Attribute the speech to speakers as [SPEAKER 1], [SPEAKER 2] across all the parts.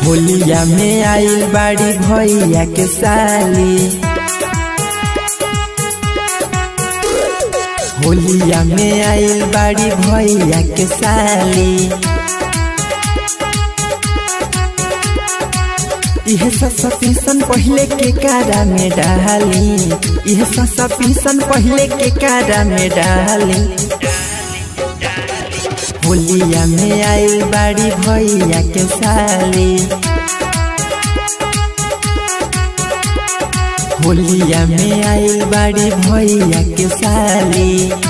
[SPEAKER 1] होलिया में आइल बाड़ी भैया के साली होलिया में आइल बाड़ी भैया के साली यह ससा पीसन पहले के कारा में डाली यह ससा पीसन पहले के कारा में डाली होलिया में आइल बाड़ी भैया के साली होलिया में आइल बाड़ी भैया के साली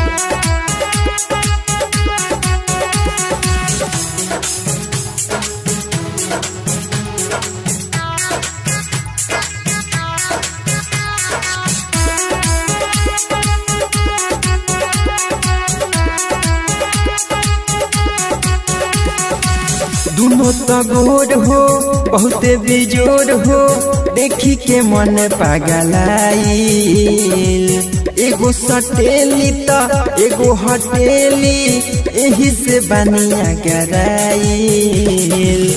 [SPEAKER 1] दोनों तगोर हो बहुते बिजोर हो देखी के मन पागलाइल एगो सटेली त एगो हटेली एही से बनिया गराइल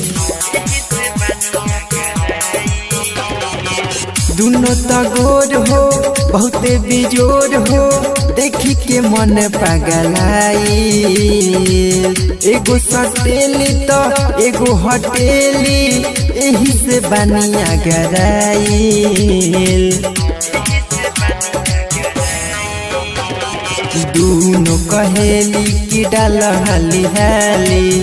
[SPEAKER 1] दोनों तगोर हो बहुते बिजोर हो देखी के मन पगलाई एगो सटेली तो एगो हटेली एही से बनिया गराइल दोनों कहेली कि डाल हाली हाली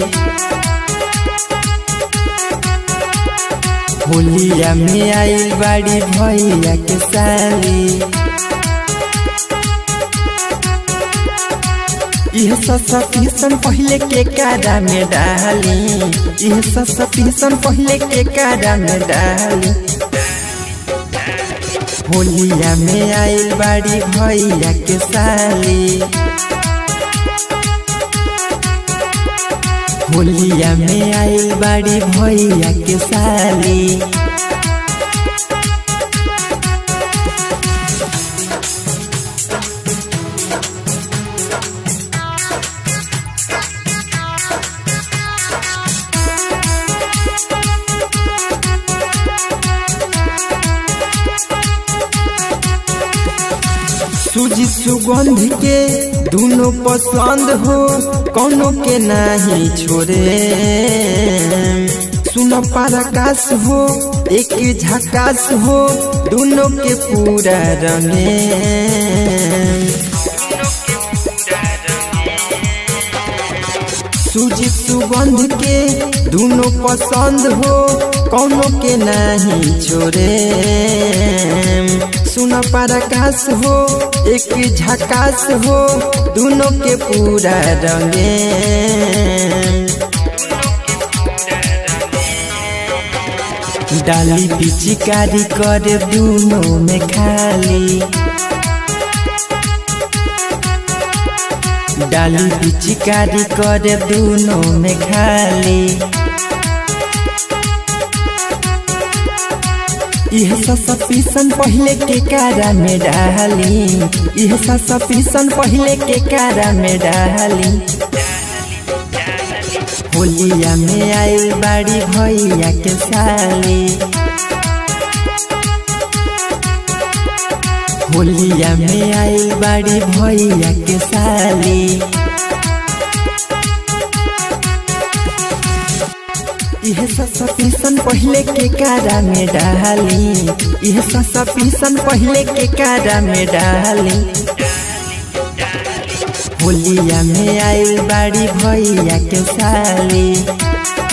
[SPEAKER 1] होलिया में आइल बाड़ी भैया के साली यह ससा पीसन पहले के कारा में डाली यह ससा पीसन पहले के कारा में डाली होलिया में आइल बाड़ी भैया के साली होलिया में आइल बाड़ी भैया के साली सूजी सुगंध के दोनों पसंद हो कोनो के नहीं छोड़े सुन पराकाश हो एक झकास हो दोनों के पूरा रंगे सूजी सुगंध के दोनों पसंद हो कोनो के नहीं छोड़े सुन पराकाश हो एक झकास हो दोनों के पूरा रंगे डाली पिचकारी कर दोनों में खाली डाली पिचकारी कर दोनों में खाली यह ससा पीसन पहले के कारा में डाली यह ससा पीसन पहले के कारा में डाली होलिया में आइल बाड़ी भैया के साली होलिया में आइल बाड़ी भैया के साली यह ससा पीसन पहले के कारा में डाली यह ससा पीसन पहले के कारा में डाली होलिया में आइल बाड़ी भैया के साली